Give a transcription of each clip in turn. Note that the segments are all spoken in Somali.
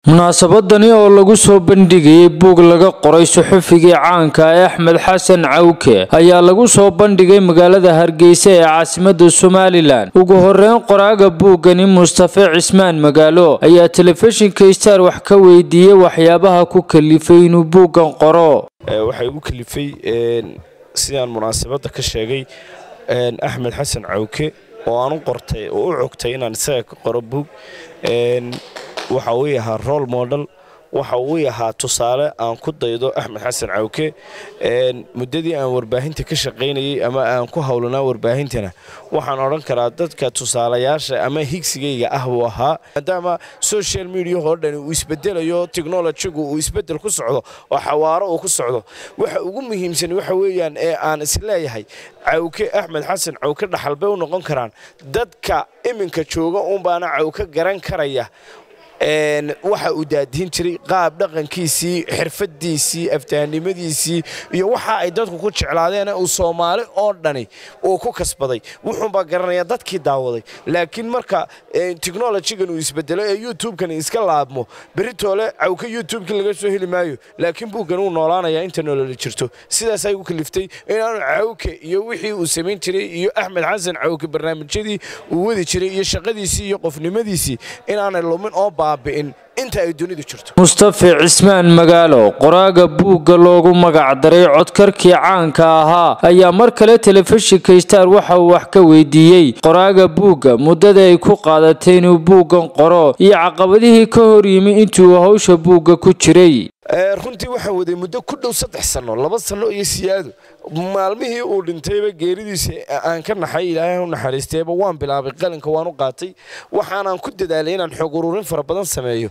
munaasabadani oo lagu soo bandhigayay buug laga qoray suxufigii caanka ee axmed xasan cawke ayaa lagu soo bandhigay magaalada hargeysa ee caasimada somalilan ugu horeyn qoraaga buuggani mustafe cismaan magaalo ayaa telefishinka star wax ka weydiiyey waxyaabaha ku kalifay inuu buuggan qoro waxaa igu kalifay sidaan munaasabadda ka sheegay axmed xasan cawke oo aan u qortay oo u cogtay inaan isaga ka qoro buug waxa uu yahaa role model waxa uu yahaa tusaale aan ku daydo axmed xasan cawke muddadii aan warbaahinta ka shaqaynayay ama aan ku howlanaa warbaahintana waxaan odhan karaa dadka tusaalayaasha ama higsigayga ah buu ahaa maadaama social mediahoo dhani uu isbedelayo technolojigu uu isbedel ku socdo oo xawaaro uu ku socdo waxa ugu muhiimsan waxa weeyaan ee aan isleeyahay cawke axmed xasan cawke dhaxal bay u noqon karaan dadka iminka jooga uunbaana cawke garan karaya waxa uu daadihin jiray qaab dhaqankiisii xirfadiisii aftahanimadiisii iyo waxa ay dadku ku jeclaadeen uu soomaali oo dhani uu ku kasbaday wuxuunbaa garanaya dadkii daawaday laakiin marka technolojigan uu isbedelo ee youtube-kan iska laabmo beritoole cawka youtube-ki laga soo heli maayo laakiin buuggan uu noolaanaya inta nololi jirto sidaasay u kaliftay inaanu cawke iyo wixii uu samayn jiray iyo axmed xasan cawke barnaamijyadii uu wadi jiray iyo shaqadiisii iyo qofnimadiisii inaanay lumin oo mustafe cismaan magaalo qoraaga buugga loogu magacdaray codkarkii caanka ahaa ayaa mar kale telefishinka star waxa uu wax ka weydiiyey qoraaga buugga muddada ay ku qaadatay inuu buuggan qoro iyo caqabadihii ka hor yimi intuu hawsha buugga ku jiray runtii waxaan waday muddo ku dhow saddex sanno laba sanno iyo siyaado maalmihii uu dhintayba geeridiisa aan ka naxay ilaahay u naxariisteeba waan bilaabay qalinka waan u qaatay waxaanaan ku dadaalay inaan xoog ururin fara badan sameeyo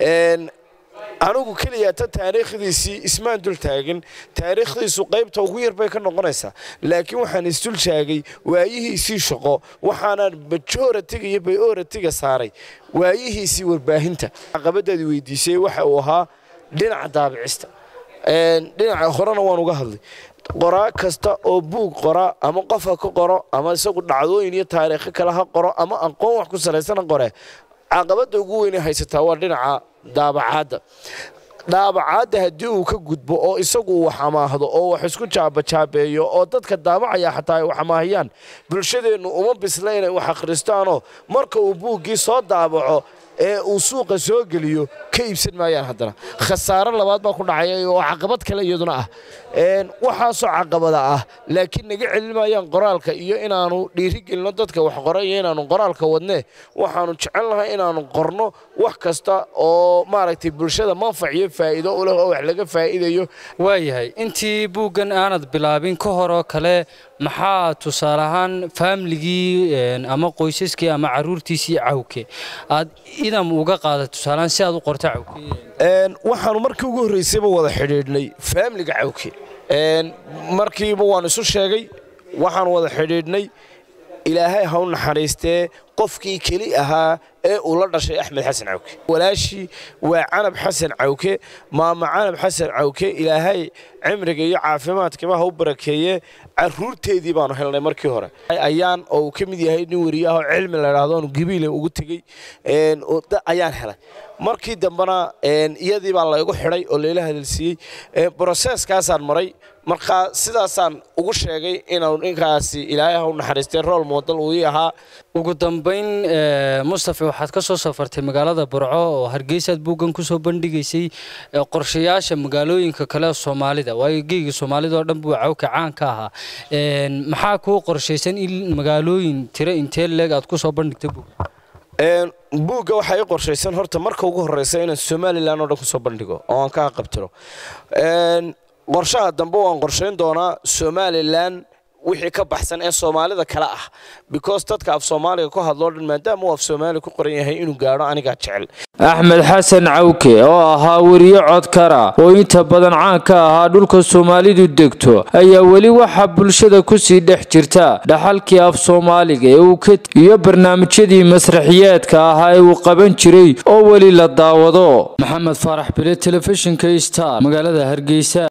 anigu keliya ta taariikhdiisii ismaan dul taagan taariikhdiisu qaybta ugu yar bay ka noqonaysaa laakiin waxaan isdul taagay waayihiisii shaqo waxaanaan majoratiga iyo bayoratiga saaray waayihiisii warbaahinta caqabadaadi weydiisay waxa uu ahaa dhinaca daabicista dhinaca horena waan uga hadlay qoraa kasta oo buug qora ama qofa ka qoro ama isagu dhacdooyin iyo taariikho kale ha qoro ama aqoon wax ku salaysana qore caqabadda ugu weyne haysataa waa dhinaca daabacaadda daabacaadda haddii uu ka gudbo oo isagu wax amaahdo oo wax isku jaabajaabeeyo oo dadka daabacaya xataa ay wax amaahiyaan bulshadeennu uma bisla inay wax akhristaanoo marka uu buuggii soo daabaco ee uu suuqa soo geliyo ka iibsan maayaan haddana khasaaro labaad baa ku dhacaya oo caqabad kale iyaduna ah waxaasoo caqabada ah laakiin naga celin maayaan qoraalka iyo inaanu dhiirigelino dadka wax qora iyo inaanu qoraalka wadnee waxaanu jecel lahay inaanu qorno wax kasta oo maaragtay bulshada manfac iyo faa'iido u leh oo wax laga faa'iidayo waayahay intii buuggan aanad bilaabin ka hor oo kale maxaa tusaale ahaan faamligii ama qoysaskii ama caruurtiisii cawke aad idam uga qaada tusaalehaan si aad u qorta cawke waxaanu markii ugu horraysayba wada xidhiidhnay faamliga cawke markiiba waan isu sheegay waxaan wada xidhiidhnay ilaahay ha u naxariistee qofkii keli ahaa ee uu la dhashay axmed xasan cawke walaashii waa canab xasan cawke maama canab xasan cawke ilaahay cimriga iyo caafimaadkaba ha u barakeeye caruurteedii baanu helnay markii hore ayaan oo uu ka mid yahay nin weriyaah oo cilmi la idhaahdo aanu gabiile ugu tegey ayaan helay markii dambena iyadii baa laygu xidhay oo layla hadalsiiyey broseeskaasaan maray markaa sidaasaan ugu sheegay inuu ninkaasi ilaahay ha u naxariistay rool moodal uu ii ahaa ugu dambayn mustafe waxaad ka soo safartay magaalada burco oo hargeysaad buuggan ku soo bandhigaysay qorshayaasha magaalooyinka kale soomaalida waayo geyga soomaalida oo dhan buu cawka caan ka ahaa maxaa kuu qorshaysan in magaalooyin tiro intee leeg aad ku soo bandhigta buugga buugga waxaa ii qorshaysan horta marka ugu horreysa inaan somalilan oo dhan ku soo bandhigo oo aan ka qabtiro qorshaha dambe waan qorshayn doonaa somalilan wixii ka baxsan ee soomaalida kale ah because dadka af soomaaliga ku hadloo dhan maadaama uu af soomaaliga ku qoran yahay inuu gaadho anigaa jecel axmed xasan cawke oo ahaa weriye codkara oo inta badan caan ka ahaa dhulka soomaalidu degto ayaa weli waxaa bulshada kusii dhex jirta dhaxalkii af soomaaliga ee uu ka iyo barnaamijyadii masraxiyeedka ahaa ee uu qaban jiray oo weli la daawado maxamed faarax bile telefishinka star magaalada hargeysa